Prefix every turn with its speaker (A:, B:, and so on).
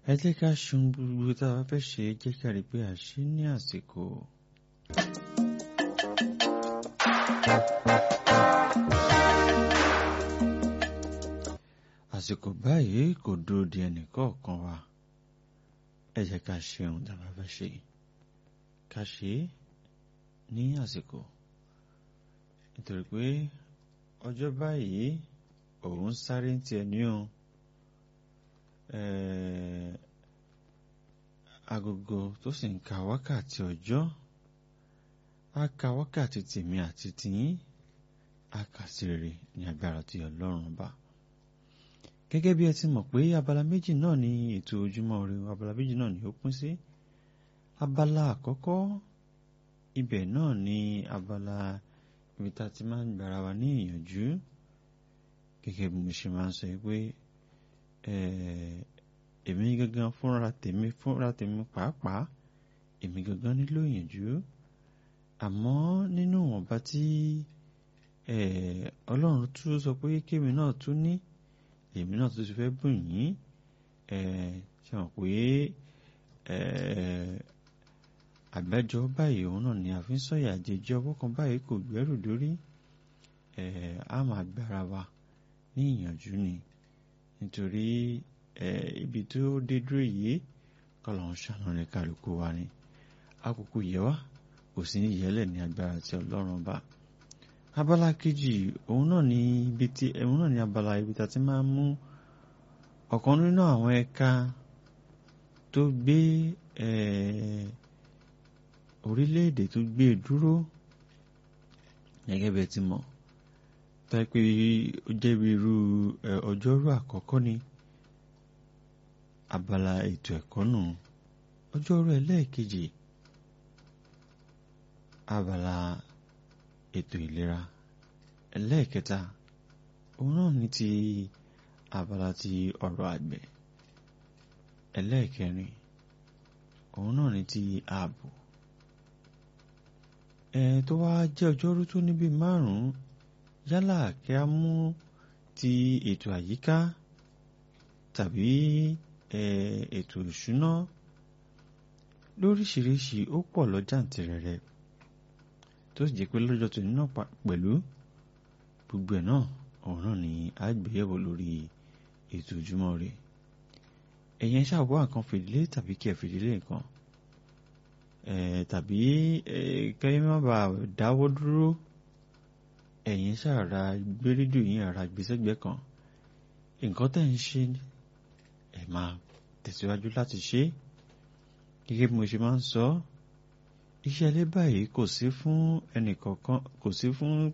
A: ẹ jẹ́ ká ṣun gbogbo tá a bá fẹ́ ṣe jẹ́ ká rí pé a ṣe ní àsìkò. àsìkò báyìí kò dúró di ẹnì kọ̀ọ̀kan wa ẹ jẹ́ ká ṣe ohun tá a bá fẹ́ ṣe ká ṣe é ní àsìkò nítorí pé ọjọ́ báyìí òun sáré ń tiẹ̀ ní o agogo tó sì ń ka wákàtí ọjọ́ á ka wákàtí tèmi àti tìyín á kà sí rere ní agbára tí ọlọ́run bá gẹ́gẹ́ bí ẹ ti mọ̀ pé abala méjì náà ni ètò ojúmọ́ ire abala méjì náà ni ó pín sí abala àkọ́kọ́ ibẹ̀ náà ni abala ibi tá a ti máa ń gbára wa ní ìyànjú gẹ́gẹ́ bí mo ṣe máa ń sọ pé èmi gangan fúnra tèmi fúnra tèmi pàápàá èmi gangan nílò ìyànjú àmọ́ nínú ìwọ̀nba tí ọlọ́run tún sọ pé kémi náà tún ní èmi náà tún ti fẹ́ bùn yín ṣe mọ̀ pé àgbájọ báyìí òun náà ni àfi ń sọ̀yà àjèjì ọwọ́ kan báyìí kò gbẹ́rù dórí a máa gbára wa ní ìyànjú ni nítorí ibi tó dé dúró yìí kọlọ̀ ń ṣàánú rẹ̀ kálukú wa ni àkókò yẹ wá kò sí ní ìyẹ́lẹ̀ ní agbára tí ọlọ́run bá abala kejì òun náà ni ibi tí òun náà ni abala ibi tá a ti máa ń mú ọ̀kan nínú àwọn ẹ̀ka tó gbé orílẹ̀-èdè tó gbé dúró gẹ́gẹ́ bẹ́ẹ̀ ti mọ̀ tá pé ó jẹ́ bí irú ọjọ́rú àkọ́kọ́ ni abala ètò ẹ̀kọ́ nù ọjọ́rú ẹlẹ́ẹ̀kejì abala ètò ìlera ẹlẹ́ẹ̀kẹta òun náà ní ti abala ti ọ̀rọ̀ àgbẹ̀ ẹlẹ́ẹ̀kẹrin òun náà ní ti ààbò ẹ̀ tó wá jẹ́ ọjọ́rú tó níbi márùn-ún yálà kí a mú ti ètò àyíká tàbí ètò ìṣúná lóríṣiríṣi ó pọ̀ lọ́jàǹtìrẹrẹ tó sì jẹ́ pé lọ́jọ́ tó nínú pẹ̀lú gbogbo ẹ̀ náà òun náà ni a gbéyẹ̀wò lórí ètò ojúmọ́ rẹ̀ ẹ̀yẹn ṣàwọ́ nǹkan fìdílé tàbí kí ẹ fìdílé nǹkan tàbí kẹ́yìn má bàa dáwọ́ dúró ẹ̀yin ṣàrà gbé rédíò yín ara gbèsègbè kan nǹkan tẹ̀ ń ṣe ẹ̀ máa tẹ̀síwájú láti ṣe gẹ́gẹ́ bí mo ṣe máa ń sọ iṣẹ́ ilé báyìí kò sí fún ẹnìkọ̀ọ̀kan kò sí fún